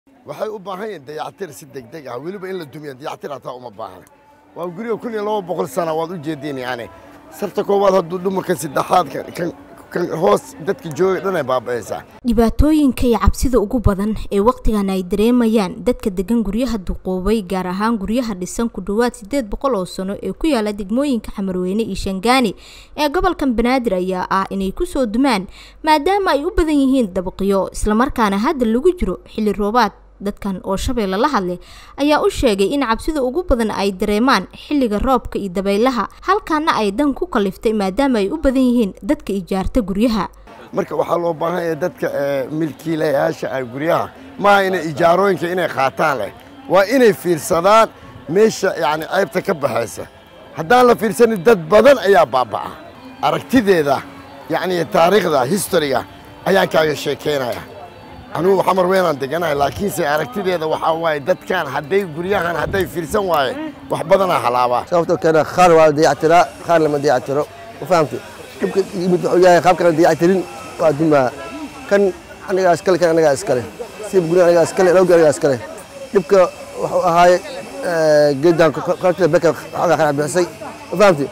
waxay u baahan yihiin dayactir si degdeg ah weliba in la dumiyo dayactir hataa uma baahna waa guriga kun iyo laba boqol sana waad u jeediin yani sarta koowaad hadduu dhuma kan saddexaad kan kan hoos dadka jooga dhan ay baaba'aysaa dhibaatooyinka iyo cabsida ugu badan ee wakhtigan ay dareemayaan dadka degan guryaha duqoobay gaar ahaan guryaha dhisan ku dhowaad siddeed boqol oo sano ee ku yaala degmooyinka xamarweyne iyo shangaani ee gobolkan banaadir ayaa ah inay kusoo dumaan maadaama ay u badan yihiin dabaqyo islamarkaana hadda lagu jiro xilli roobaad dadkan oo shabeelle la hadlay ayaa u sheegay in cabsida ugu badan ay dareemaan xilliga roobka iyo dabaylaha halkaana ay dan ku kaliftay maadaama ay u badan yihiin dadka ijaarta guryaha marka waxaa loo baahan yahay dadka milkiilayaasha ah guryaha maaha inay ijaarooyinka inay qaataan leh waa inay fiirsadaan meesha yacni ceybta ka baxaysa haddaan la fiirsanin dad badan ayaa baaba'a aragtideeda yacni taariikhda historiga ayaan kaaga sheekaynaya anugu xamar weynaan deganahay laakiinse aragtideeda waxaa waaye dadkan hadday guryahan hadday fiirsan waaye wax badanaa halaabaa sababtoo keena qaar waa la dayactiraa qaar lama dayactiro ma fahamtay dhibka yimid wuxuu yahay qaabka la dayactirin waa dumaa kan anigaa iskale kan anigaa iskale siib guri anigaa iskale lawgi anigaa iskale dhibka wuxuu ahaaye geedaan qaybtida beka xoogaa qanac bixisay ma fahamtay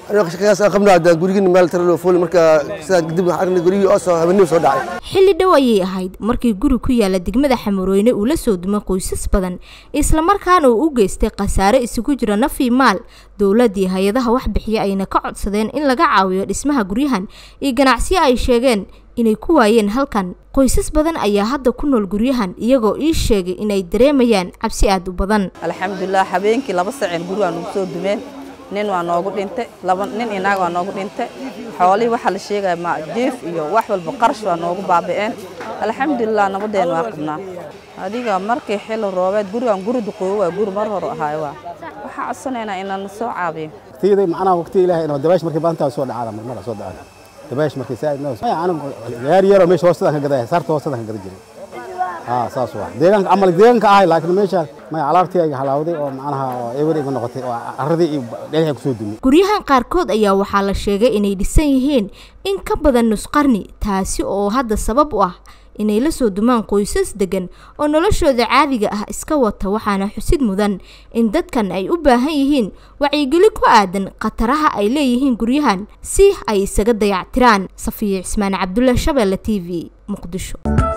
qabnaa gurigin meel taralo fooli marka sidaa kadib waxaan aragnay gurigii oo soo habeenimo soo dhacay xilli dhow ayay ahayd markii guri ku yaala degmada xamarweyne uu la soo dumay qoysas badan islamarkaana uu u geystay khasaare isugu jira nafii maal dowladdii hay-adaha wax bixiya ayna ka codsadeen in laga caawiyo dhismaha guryahan iyo ganacsiyo ay sheegeen inay ku waayeen halkan qoysas badan ayaa hadda ku nool guryahan iyagoo ii sheegay inay dareemayaan cabsi aad u badan alxamdulilah habeenkii laba saceen gurigaa nagu soo dumeen nin waa noogu dhintay laba nin inaag waa noogu dhintay xoolihii waxaa la sheegaya ma jiif iyo wax walba qarash waa noogu baabi'een alxamdulilah nabadeen waa qabnaa adiga markii xilli roobeed gurigan guri duqoobo waa guri mar hore ahaayo waa waxaa codsanaynaa inaan soo caabiyo waqtiyada macnaha waqtiga ilaahay inoo dabaash markii badantaa soo dhacada marmara soo dhacada dabaash markii saa inoo anigu yaar yar oo meesha hoostadan ka gadaya saarta hoostadan ka gada jiray haa saas waa deegaanka camal deegaanka ahay laakiin meesha may alaabtii ay halawday oo macnaha oo ewer iga noqotay oo arradii iyo dhagaxa kusoo dumay guryahan qaarkood ayaa waxaa la sheegay inay dhisan yihiin in ka badan nus qarni taasi oo hadda sabab u ah inay la soo dumaan qoysas degan oo noloshooda caadiga ah iska wata waxaana xusid mudan in dadkan ay u baahan yihiin wacyigeli ku aadan khataraha ay leeyihiin guryahan si ay isaga dayactiraan safiya cismaan cabdulla shabeelle t v muqdisho